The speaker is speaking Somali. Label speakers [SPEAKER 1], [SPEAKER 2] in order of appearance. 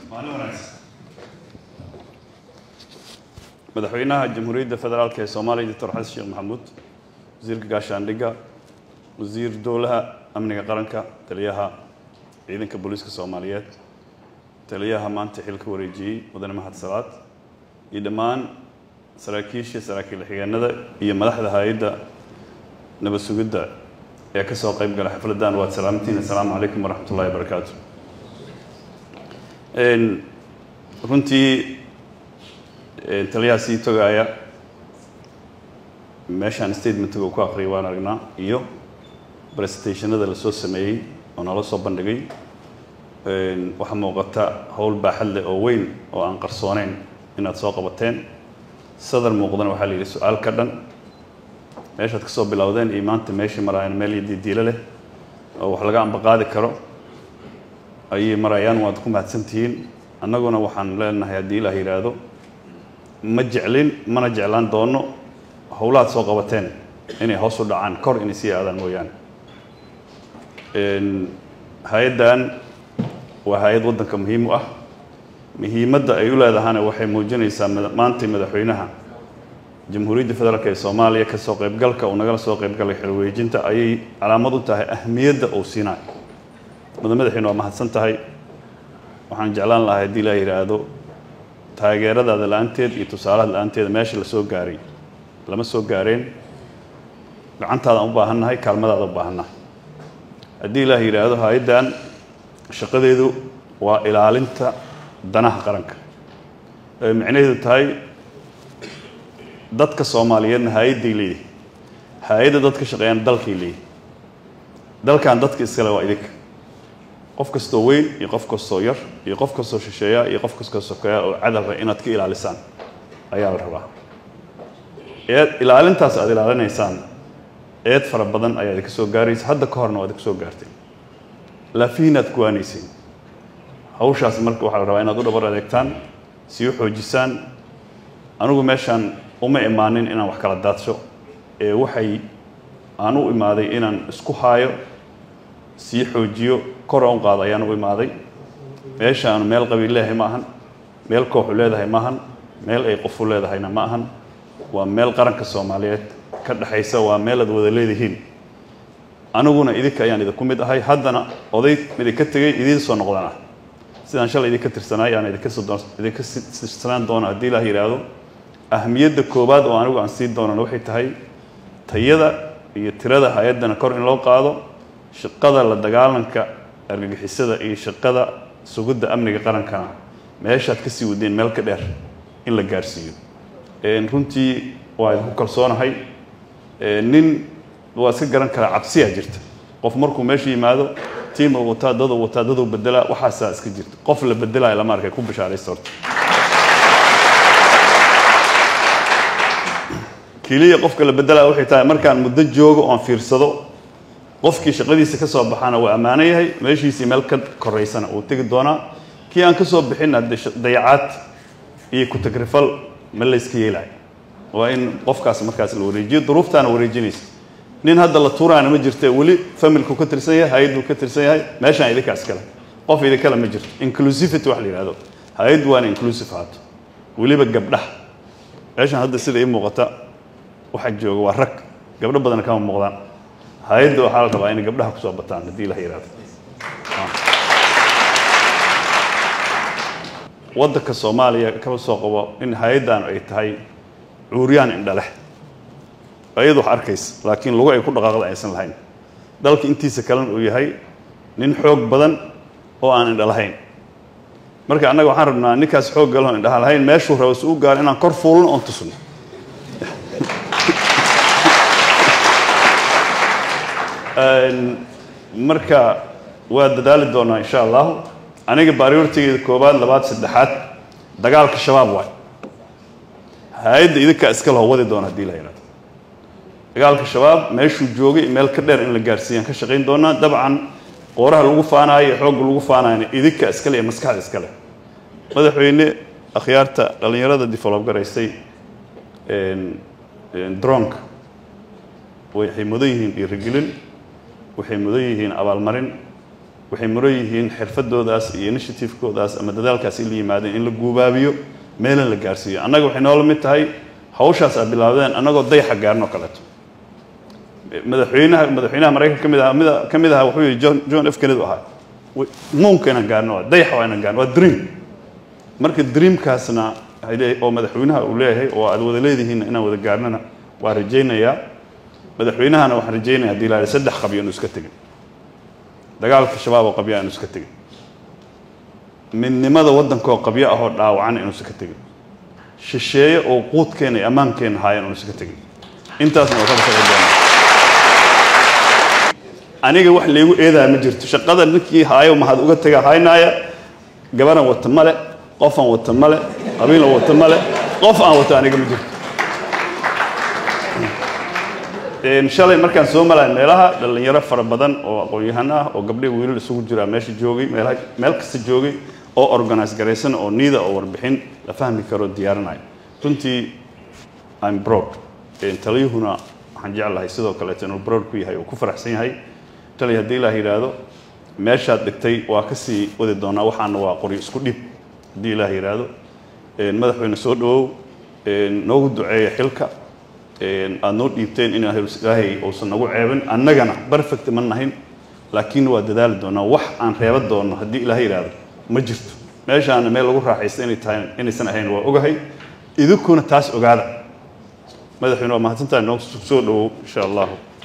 [SPEAKER 1] maalin wanaagsan madaxweynaha jamhuuriyadda federaalk ee soomaaliya doctor xasan sheekh maxamuud wasiirka gaashaandhigga wasiir dowlaha amniga qaranka taliyaha ciidanka booliiska soomaaliyeed taliyaha maanta xilka wareejiyey mudane mahad salaad iyo dhammaan saraakiisha saraakiil xigeenada iyo madaxda hay-adda nabad sugidda ee ka soo qayb gala xafladdan waad salaamantiin assalaamu calaykum waraxmat ullahi wabarakaatu runtii taliyaha sii togaaya meeshaan statementiga uu ku aqriyay waan aragnaa iyo presentationada lasoo sameeyey oo nala soo bandhigay waxaa muuqata howl baaxad leh oo weyn oo aan qarsooneyn inaad soo qabateen sadar muuqdana waxaa la yidhi su-aal ka dhan meeshaad ka soo bilowdeen iyo maanta meeshii maraayaan meel iyo didiilo leh oo wax laga ambaqaadi karo ayay marayaan waad ku mahadsan tihiin annaguna waxaan leenahay haddii ilaah yidhaahdo ma jeclin mana jeclaan doono howlahaad soo qabateen inay hoos u dhacaan kor inay sii aadaan mooyaane hay-addan waa hay-ad waddanka muhiim u ah muhiimadda ay u leedahana waxay muujinaysaa maanta madaxweynaha jamhuuriyadda federaalk ee soomaaliya kasoo qaybgalka uu nagala soo qaybgalay xilwareejinta ayay calaamad u tahay ahmiyadda uu siinayo mada madaxweyne waa mahadsan tahay waxaan jeclaan lahay haddii laa yidhaahdo taageeradaada la-aanteed iyo tusaalaha la-aanteeda meesha la soo gaaray lama soo gaareen gacantaadaan u baahannahay kaalmadaada u baahannahay haddii ilaah yidhaahdo hay-addan shaqadeedu waa ilaalinta danaha qaranka ay micnaheedu tahay dadka soomaaliyeedna hay-adday leeyihi hay-adda dadka shaqeeyaan dalkay leeyihi dalkan dadka iskale waa idinka qof kastoo weyn iyo qof kastoo yar iyo qof kastoo shisheeya iyo qof kastoo sokeeya oo cadalra inaad ka ilaalisaan ayaa la rabaa eed ilaalintaas aad ilaalinaysaan eed fara badan ayaa idinka soo gaaraysa hadda ka horna waa idinka soo gaartay laafihiinaad kuwaanayseen hawshaas marka waxaa la rabaa inaad u dhabar adeegtaan sii u xoojisaan anigu meeshaan uma imaanin inaan wax kala daadsho ee waxay aan u imaaday inaan isku haayo sii xoojiyo kor aan u qaado ayaan u imaaday meeshaanu meel qabiil leedahay ma ahan meel kooxu leedahay ma ahan meel ay qofu leedahayna ma ahan waa meel qaranka soomaaliyeed ka dhexaysa waa meel aad wada leedihiin aniguna idinka ayaan idinku mid ahay haddana oday idinka tegey idiin soo noqdan ah sidaan shalay idinka tirsanaay aan idinka idinka tirsanaan doono haddii ilaah yidhaahdo ahmiyadda koowaad oo anigu aan sii doonana waxay tahay tayada iyo tirada hay-addana kor in loo qaado shaqada la dagaalanka argagixisada iyo shaqada sugidda amniga qarankana meeshaad kasii wadeen meel ka dheer in la gaarsiiyo runtii waa idinku kalsoonahay nin waa iska garan karaa cabsiyaa jirta qof markuu meesha yimaado tiima wataa daduu wataa daduu bedelaa waxaasaa iska jirta qof la bedelaayo lama arkay ku bishaaraysta horta keliya qofka la bedelaya waxay tahay markaan muddo joogo oon fiirsado qofkii shaqadiisa ka soo baxaana waa ammaano yahay meeshiisii meel ka koraysana uu tegi doonaa kii aan ka soo bixinna dayacaad iyo ku-tagrifal ma layska yeelayo waa in qofkaas markaas la wareejiyo duruuftaana wareejinaysa nin hadda la tuuraana ma jirte weli familku ka tirsan yahay hay-adduu ka tirsan yahay meeshaan idinkaa iskale qof idinkale ma jirto inclusivity wax la yidhahdo hay-addu waana inclusive haato weliba gabdhaha meeshaan hadda sida ii muuqata waxaa jooga waa rag gabdho badan kama muuqdaan hay-adda waxaa la rabaa inay gabdhaha kusoo bataan haddii la yidhahdo waddanka soomaaliya kaba soo qabo in hay-addan ay tahay cuuryaan indhaleh ayadu wax arkaysa laakiin lugu ay ku dhaqaaqda aysan lahayn dalka intiisa kalena uu yahay nin xoog badan oo aan indha lahayn marka annaga waxaan rabnaa ninkaas xoog galoo indhaha lahayn meeshuu rabo si u gaaro inaan kor fuulno oon tusno marka waa dadaali doonaa insha allahu aniga baariortigeeda koowaad labaad saddexaad dagaalka shabaab waay hay-adda idinkaa iska laho wadi doona hadii la yidhahdo dagaalka shabaab meeshuu joogay meel ka dheer in la gaarsiiyaan ka shaqayn doonaa dabcan qooraha lagu faanaayo xoogga lagu faanaayana idinka iskale iyo maskaxda iskale madaxweyne akhyaarta dhallinyarada develop garaysay dronka waxay mudan yihiin dhiirigelin waxay mudan yihiin abaalmarin waxay muran yihiin xirfadoodaas iyo initiativekoodaas ama dadaalkaas in la yimaadeen in la guubaabiyo meelin la gaarsiiyo annaga waxay noola mid tahay hawshaas aad bilaabdeen annagoo dayaxa gaarin oo kaleeto madaxweynaha madaxweynaha maraykanka ka mid aha mida ka mid aha wuxuu yihi john john f kennedy ahaa muunka inaan gaarno waa dayaxa waa inaan gaarno waa dream marka dreamkaasna oo madaxweynaha uu leeyahay oo aad wada leedihiinna inaan wada gaarnana waa rajaynayaa madaxweynahana waxaan rajaynaya hadii la saddex qabyo anu iska tegin dagaalka shabaab oo qabyo aanu iska tegin midnimada waddankaoo qabyo ahoo dhaawacan inu iska tegin shisheeye oo quudkeena iyo ammaankeena haayan anu iska tegin intaasna waa kaba shaqay doonaa aniga wax laygu eedaa ma jirto shaqada ninkii haayo mahad uga tega haynaaya gabaran wata male qof aan wata male qabiil aan wata male qof aan wata aniga ma jirto shalay markaan soo malay meelaha dhallinyaro fara badan oo aqoon-yahan ah oo gabdhihi wiilal isugu jiraa meesha joogay meelaha meel kasta joogay oo organise garaysan oo niida oo warbixin la fahmi karo diyaarinaya runtii im broad taliyuhuna waxaan jeclahay sidoo kaleeto inuu broad ku yahay oo ku faraxsan yahay tali haddii ilaah yidhaahdo meeshaad dhigtay waa kasii wadi doonaa waxaana waa qori isku dhib haddii ilaah yidhaahdo madaxweyne soo dhawow noogu duceeya xilka aada noo dhiibteen in ilaahay uusan nagu ceebin annagana perfect ma nahin laakiin waa dadaali doonaa wax aan reeba doono haddii ilaahay yidhaahdo ma jirto meeshaana meel lagu raaxaysta inay tahay inaysan ahayn waa ogahay idinkuna taas ogaada madaxweyne waa mahadsantahay noo soo dhawow insha allahu